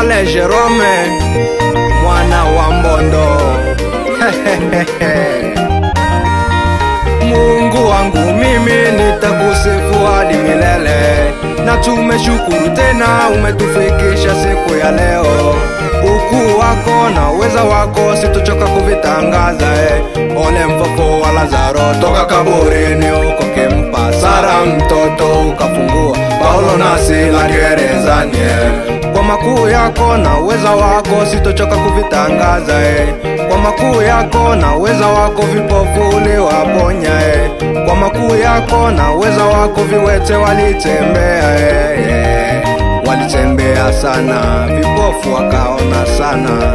Milele Jerome mwana wa Mbondo Mungu wangu mimi nitakusifu hadi milele, na tumeshukuru tena umetufikisha siku ya leo. Ukuu wako na uweza wako sitochoka kuvitangaza eh. Ole mfufo wa Lazaro toka kaburini huko kimpa Sara mtoto ukafungua Paulo na Sila gerezani eh. Kwa makuu yako na uweza wako sitochoka kuvitangaza eh. Kwa makuu yako na uweza wako vipofu uliwaponya eh. Kwa makuu yako na uweza wako viwete walitembea eh, eh. Walitembea sana, vipofu wakaona sana.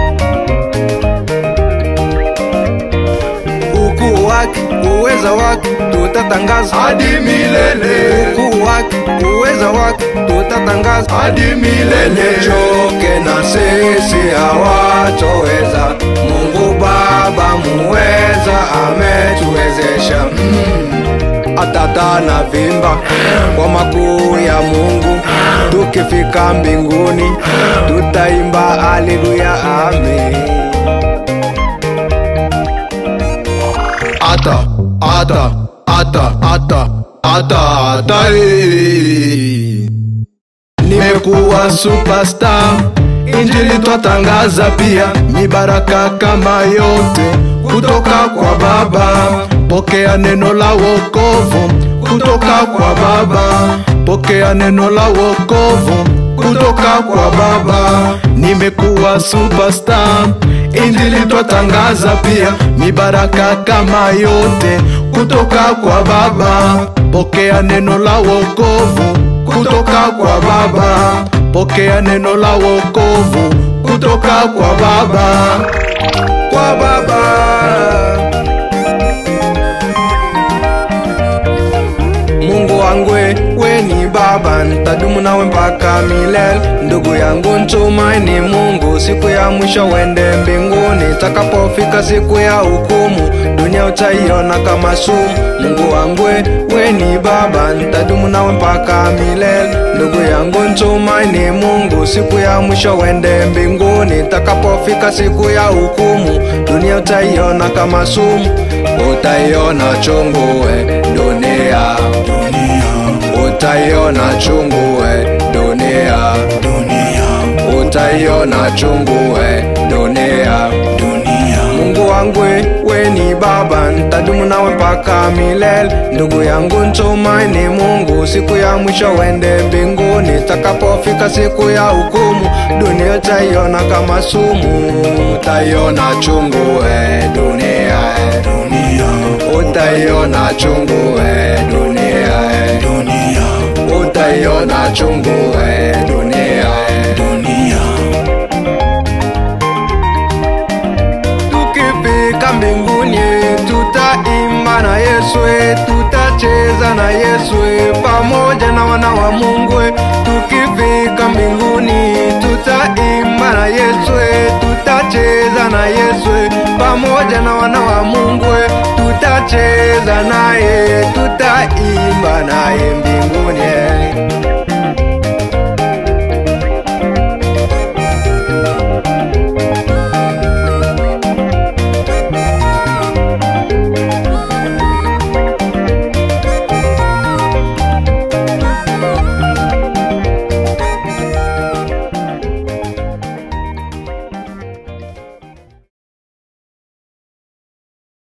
Ukuu wake, uweza wake tutatangaza hadi milele, ukuu wake, uweza wake tutatangaza hadi milele. choke na sisi hawatoweza. Mungu Baba muweza ametuwezesha atata na vimba kwa makuu ya Mungu. Tukifika mbinguni tutaimba haleluya, amen. ata ata ata ata ata ata eh. nimekuwa superstar injili twatangaza pia mibaraka kama yote kutoka kwa baba pokea neno la wokovu kutoka kwa baba pokea neno la wokovu kutoka kwa baba nimekuwa superstar injili twatangaza pia mibaraka kama yote kutoka kwa baba pokea neno la wokovu kutoka kwa baba pokea neno la wokovu kutoka kwa baba kwa baba Mungu wangu we ni baba, nitadumu nawe mpaka milele. Ndugu yangu ntumaini Mungu, siku ya mwisho wende mbinguni. Takapofika siku ya hukumu, dunia utaiona kama sumu. Mungu wangu we ni baba, nitadumu nawe mpaka milele. Ndugu yangu ntumaini Mungu, siku ya mwisho wende mbinguni. Takapofika siku ya hukumu, dunia utaiona kama sumu. Utaiona chungu we dunia, utaiona chungu we dunia, utaiona chungu we dunia. Mungu wangu we ni baba, nitadumu nawe mpaka milele. Ndugu yangu ntumaini Mungu, siku ya mwisho wende mbinguni. Takapofika siku ya hukumu, dunia utaiona kama sumu. Utaiona chungu we dunia, utaiona chungu we dunia, utaiona chungu we dunia. Tukifika mbinguni tutaimba na Yesu, tutacheza na Yesu pamoja na wana wa Mungu. Tukifika mbinguni tutaimba na Yesu, tutacheza na Yesu pamoja na wana wa Mungu. Tutacheza naye, tutaimba naye mbinguni.